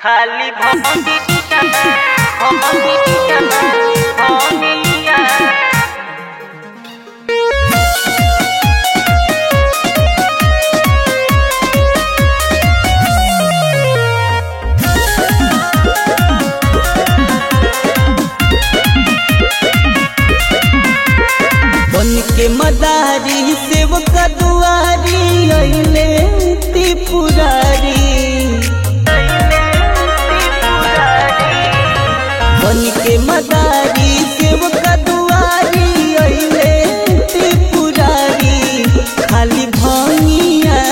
खाली भंगिया भंगिया भंगिया बन के मदारी सेवक दुआरी अइले त्रिपुरारी बन के मदारी सेवक दुआरी अइले त्रिपुरारी खाली भंगिया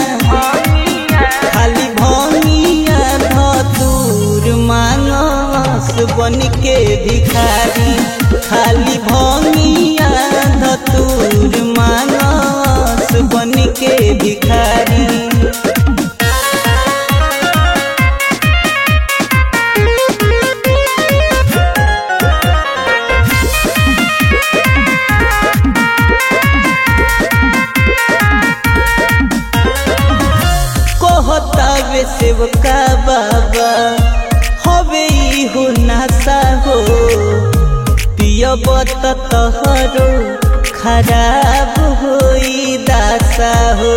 खाली भंगिया धतूर मानस बन के भिखारी खाली भंगिया धतूर मानस बन के भिखारी कहतावे सेवका बाबा हवे हो नासा हो पियब त तहरो खराब होई दासा हो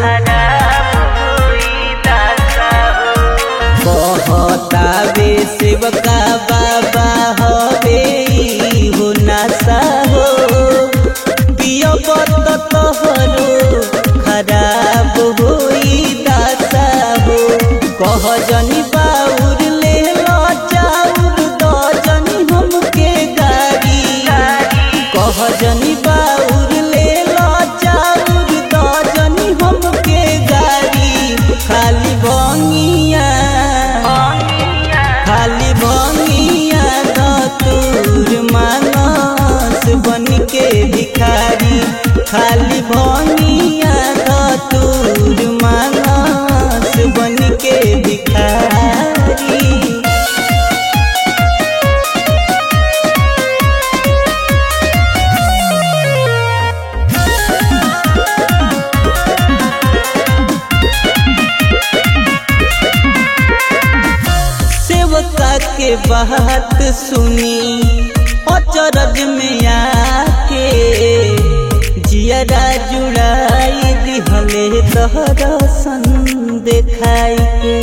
कहतावे सेवका बाबा हवे हो नासा हो पियब त तहरो खराब होई दासा हो कह जनी बाउर ले लो चाउर द जनी हमके गाड़ी कह जनी बाउर ले लो चाउर द जनी हमके गाड़ी खाली भंगिया खाली भंगिया दतूर मानस बन के भिखारी खाली भंगिया दतूर मानस बन के भिखारी सेवका के बात सुनी अचरज में आके जियरा जुड़ाई दिहले दर्शन देखाई के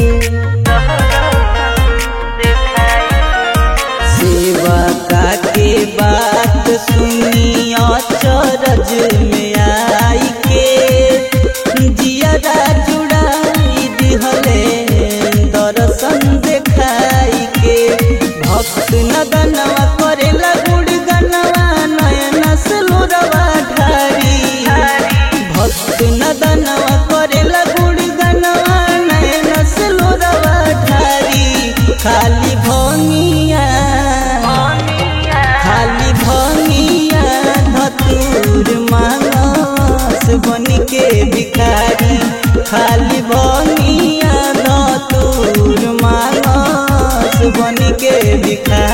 सेवका के बात सुनी अचरज में आई के जियरा जुड़ाई दिहले दर्शन देखाई के भक्त नदनवा करेला गुड़ गनवा नयन सलोरवा ढारी भक्त नदनवा करेला गुड़ गनवा नयन सलोरवा ढारी खाली भंगिया खाली भंगिया धतूर मानस बन के भिखारी खाली भंगिया धतूर मानस बन के भिखारी